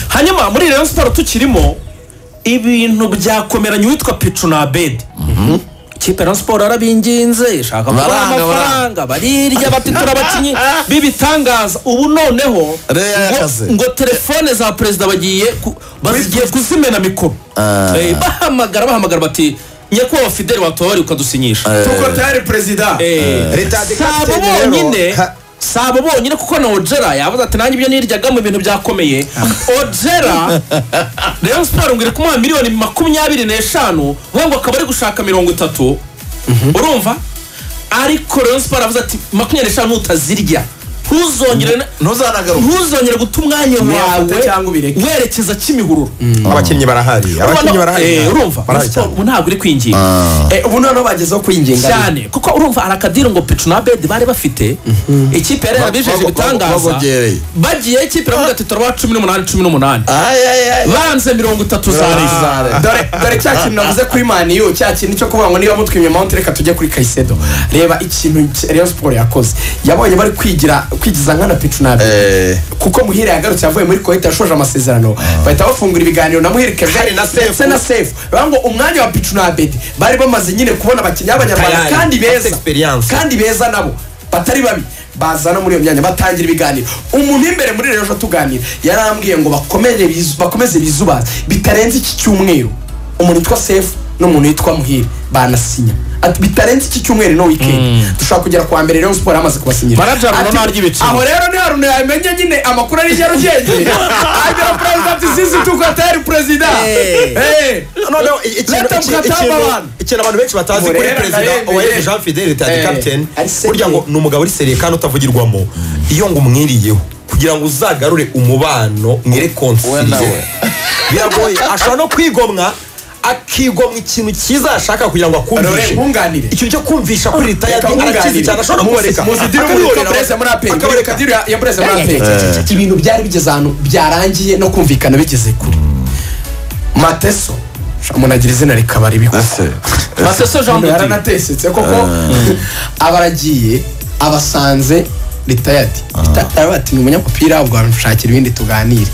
hanyuma muri rero siporo tukirimo ibintu byakomeranye uwitwa picu na bedi ikipe ya siporo yarabinginze ishaka kubaha Baranga, amafaranga barirya bapitura abakinnyi b'ibitangaza ubu noneho Reya ngo- yakaze. ngo telefone za perezida bagiye ku- bazigiye kuzimena mikoro Ah. Eh, bahamagara bahamagara bati nyakubahwa fideli watora ukadusinyisha kuko tayari perezida Eh, leta si abo rero- bonyine Ha- si abo bonyine kuko na ojera yavuze ati nanjye ibyo niryaga mu bintu byakomeye ojera rero siporo ngo iri kumuha miliyoni makumyabiri n'eshanu we ngo akaba ari gushaka mirongo itatu urumva ariko rero siporo avuze ati makumyabiri n'eshanu ntutazirya ntuzongere na- ntuzanagaruka ntuzongere guta umwanya wawe Ntuyafate cyangwa ubireke. werekeza kimihururu abakinnyi barahari abakinnyi barahari Eh, urumva barahari cyane ubu ntabwo uri kwinginga Eh, ubu noneho bagezeho kwinginga cyane kuko urumva hari akadiru ngo picu na bedi bari bafite ikipe yari yarabijeje Bago- ibitangaza bagogereye. bagiye ikipe iravuga ati turabaha cumi n'umunani cumi n'umunani ayayaya banze mirongo itatu za Ah. reza dore dore cya kintu navuze kuri maniyu cya kintu cyo kuvuga ngo niba mutwimye mawunti reka tujye kuri kayisedo reba ikintu reyo siporo yakoze yabonye bari kwigira kwigiza nkana picu nabi Eh. kuko muhire yagarutse yavuye muri kuwait yashoje amasezerano bahita bafungura ibiganiro na muhire kevin na Sefu. ndetse na sefu bavuga ngo umwanya wa picu na abedi bari bamaze nyine kubona abakinnyi b'abanyarwanda Tayari, kandi bafite beza experience. kandi beza nabo batari babi bazana muri iyo myanya batangira ibiganiro umuntu imbere muri rero ejo tuganira yarambwiye ngo bakomere bizu- bakomeze bizubaze bitarenze iki cyumweru umuntu witwa sefu n'umuntu witwa muhire banasinya Ati, bitarenze iki cyumweru no wikendi dushobora kugera ku wa mbere rero siporo yamaze kubasinyira Manager Runo Ati, narya ibiciro. aho rero ni haruna yamenye nyine amakuru ari nyarugenge agira perezida ati sisi tukoteri perezida Eh. Eh. noneho i- ikintu- Leta iki- mukatamba ikintu- abantu. ikintu abantu benshi batazi Ubu kuri rero perezida ndahembeye. uwayemeje jean fidele tadi Eh, kapitene ari seriye. burya ngo ni umugabo uri seriye kandi utavugirwamo iyo ngo umwiriyeho kugira ngo uzagarure umubano We mwere nawe. konsiliye biragoye ashobora no kwigomwa akigomwa ikintu cyiza yashaka kugira ngo Rore, akumvishe nkunganire. ikintu cyo kumvisha kuri Reka ritayadi arakizi nkunganire. cyane ashobora no kumureka Muzidire umurika perezida muri APR. Murika diri ya- ya perezida muri APR. ibintu byari bigeze ahantu byarangiye no kumvikana bigeze kure mateso umuntu agira izina rikaba ribi baseso jean de dieu yaranatesetse koko abaragiye abasanze ritayadi ritayadi ati ni umunyamupira ubwo bamushakira ibindi tuganire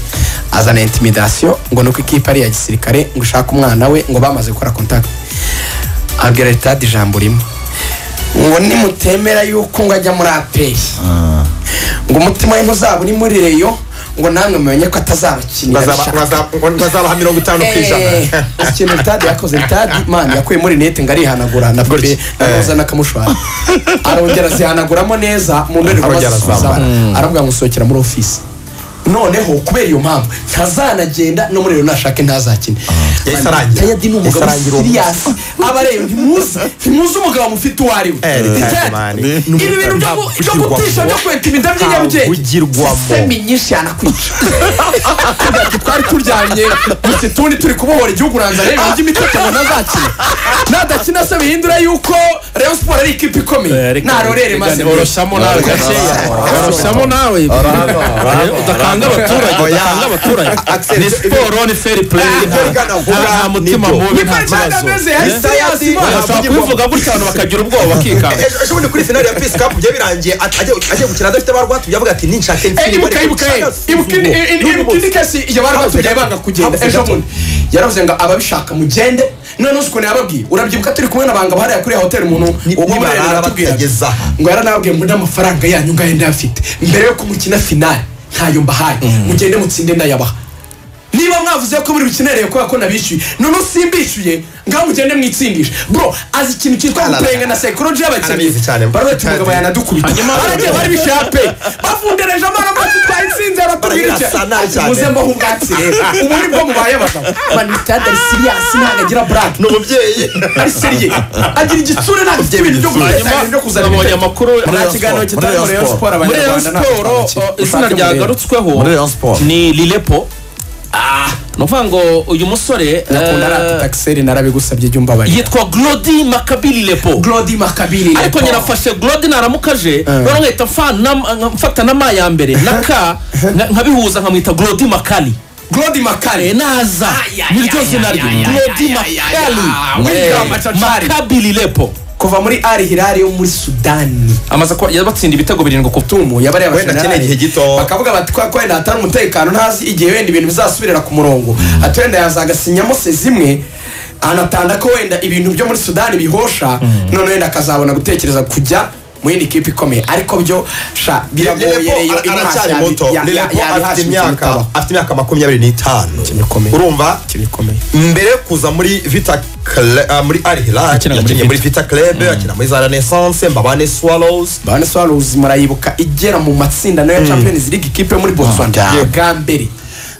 azana intimidasiyo ngo nuko ikipe ari iya gisirikare ngo ushake umwana we ngo bamaze gukora kontakiti abwira ritayadi ijambo rimwe ngo nimutemera yuko ngo ajya muri aperi ngo umutima we ntuzaba uri muri reyo ngo namwe mumenye ko atazabakinira Bazaba- bishaka bazaba- bazabaha mirongo itanu ku ijana ikintu tadi yakoze tadi mani yakuye muri neti ngo arihanagura na pepe namuza n'akamushwara arongera azihanaguramo neza mu ndorerwamo Arongera zisuzana azambara. aravuga ngo nsohokera muri ofisi noneho kubera iyo mpamvu ntazanagenda no muri rero nashake ntazakine yahise arangira. tayadi ni umugabo Yahise arangira uwo siriyasi abareba ntimuzi ntimuzi umugabo mufite uwo ari we Eh, Ritayadi Ritayadi, mani. ibi bintu byo gu- byo gutisha byo kweta iminda by'inyabugenge Ntavugirwamo. sisemi nyinshi yanakwica ati twari turyamye gusa utundi turi kubohora igihugu uranza rero ibintu by'imitekerereze ntazakina nadakina se bihindura yuko reyo siporo ari ikipe Eh, ikomeye reka- narorere reka maze oroshyamo nawe gakeya oroshyamo nawe udakanga abaturage Oya. udakanga abaturage Axel, ni siporo ni feri pureyi Eh, gana, vuga, nta mutima nibyo. mubi nta Niko Imana kibazo imeze, yahise Eh? yasi- bashobora kubivuga gutya abantu bakagira ubwoba bakikanga ejo ejo bundi kuri finali ya pisi kapu byo birangiye at- agiye agiye gukina adafite abarwatu yavuga ati ninshake Eh, ibuka ibuka eh, ibuka indi- indi- ibuka indi kesi iyo bari batugiye banga kugenda ejo bundi yaravuze ngo ababishaka mugende noneho uzi ukuntu yababwiye urabyibuka turi kumwe n'abanga hariya kuri ya hoteli umuntu Ni- uwo muri nibarara Rayon aratubwira batageza aha. ngo yaranababwiye ngo n'amafaranga yanyu ngayo ndayafite mbere yo kumukina finali ntayo mbahaye mugende mutsinde ndayabaha niba mwavuze ko muri bukenereye kubera ko nabishyuye noneho simbishyuye ngaho mugende mwitsindishe bro azi ikintu cyitwa Arara. gupenga na sekoroji y'abakinnyi Arabizi cyane. barwete umugabo yanadukubita Hanyuma- baragiye bari bishyuye ape bafundereje amaramati twayitsinze aratubwira Baragira icyo sana cyane. muze mbaho ubwatsi rero ubu nibwo mubaye abagabo manitade ari siriyasi ntabwo agira burake ni umubyeyi ari seriye agira igitsure ntabwo afite ibintu byo guteza Hanyuma, ibintu byo kuzana nabonye ibitego. amakuru nta kiganiro kitari muri Rayon siporo muri abanyarwanda Rayon siporo o, izina ryagarutsweho Muri Rayon Sport. ni lilepo Ah, ni ukuvuga ngo uyu musore nakunda eh, arata takiseri narabigusabye jya umbabarira yitwa glodi makabi lilepo glodi makabiri ariko nyirafashe glodi naramukaje rero nkahita mfa- na- mfata na ma ya mbere na ka nka- nkabihuza nkamwita glodi makali glodi makari Eh, naza niryo zina rye glodi makali William Eh, Achachari. makabi lilepo kuva muri ari hirari yo muri sudani amaze kuba yabatsinda ibitego birindwi ku tumu yabariye Wenda akeneye igihe gito. bakavuga bati kwa kwenda hatari umutekano ntazi igihe wenda ibintu bizasubirira ku murongo ati wenda yazagasinyamo se zimwe anatanda ko wenda ibintu byo muri sudani bihosha none wenda akazabona gutekereza kujya mu yindi kipe ikomeye ariko byo sha biragoye Lelepo reyo ara- aracyari yabi- muto ya- ya- Lelepo yari afite hasi imyaka kumutabaho. afite imyaka makumyabiri n'itanu Ikintu gikomeye. urumva Ikintu gikomeye. mbere yo kuza muri vita Cl- ah, muri ari hilal Yakinaga muri yakinnye muri Vita. vita club akina muri za renaissance mbabane swallows bane swaruzi murayibuka igera mu matsinda nayo ya champions league ikipe muri botswana bwa mbere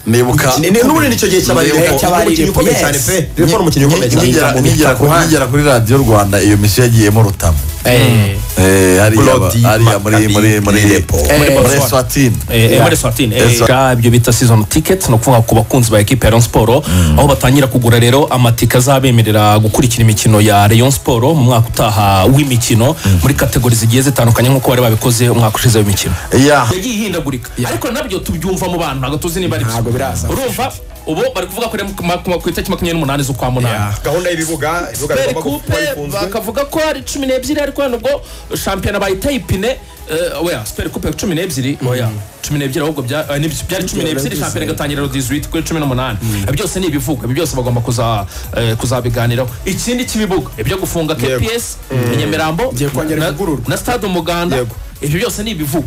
nibuka Ni- ni- n'ubundi nicyo gihe Nibuka cy'abareko umukinnyi cy'abareko, ukomeye yes. cyane pe Lelepo ni umukinnyi ukomeye cyane Nkigera- nkigera ku- nkigera kuri radiyo rwanda iyo misiyo yagiyemo rutamu Eh, hariya ba- Brody, hariya muri Maccabi, muri muri Lepo. muri Eh, muri swatini Eh, eh, muri swatini Eh, so- bwa ibyo bita season ticket ni ukuvuga ku bakunzi ba ekipa ya Rayon Sport aho batangira kugura rero amatike azabemerera gukurikira imikino ya Rayon Sport mu mwaka utaha w'imikino muri kategori zigiye zitandukanye nk'uko bari babikoze umwaka ushize w'imikino ya yagiye ihindagurika ariko nabyo tubyumva mu bantu ntabwo tuzi niba ari byo Ntabwo biraza. urumva ubu bari kuvuga ko ari ku ma- ku ma- ku itariki makumyabiri n'umunani z'ukwa munani gahunda y'ibibuga ibibuga peri bigomba kuba kupe bifunzwe bakavuga ko ari cumi n'ebyiri ariko wenda ubwo shampiyona bayitaye ipine eh, oya peri kupe cumi n'ebyiri oya cumi n'ebyiri ahubwo bya- eh, n'ibyo- byari cumi n'ebyiri shampiyona igatangira ro dizuwiti kuri cumi n'umunani Eh, byose ni ibivuga ibi byose bagomba kuza eh, kuzabiganiraho ikindi cy'ibibuga ibyo gufunga Yego. kps nyamirambo Igiye kongera na- ivugururwa. na stade umuganda Yego. ibyo byose ni ibivugwa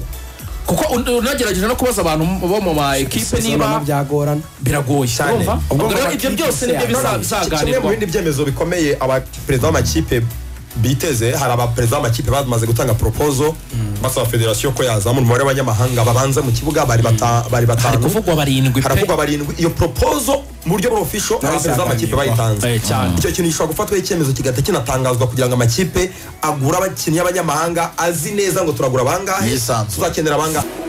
kuko un- unagerageje no kubaza abantu bo mu ma ekipe niba byagorana biragoye Cyane. urumva Ubwo Ubwo rero ngo ibyo byose amakipe nibyo kimwe yagorana. mu bizaganirwa bindi byemezo bikomeye abaperezida b'amakipe biteze hari abaperezida b'amakipe bamaze gutanga propozo basaba federasiyo ko yazamura umubare w'abanyamahanga babanza mu kibuga bari bata- bari hari batanu kuvugwa barindwi pe haravugwa barindwi iyo propozo mu buryo bw'ofisho abaperezida b'amakipe bayitanze Eh, cyane. icyo kintu gishobora gufatwaho icyemezo kigahita kinatangazwa kugira ngo amakipe agure abakinnyi b'abanyamahanga azi neza ngo turagura bangahe Yisanzure. tuzakenera bangahe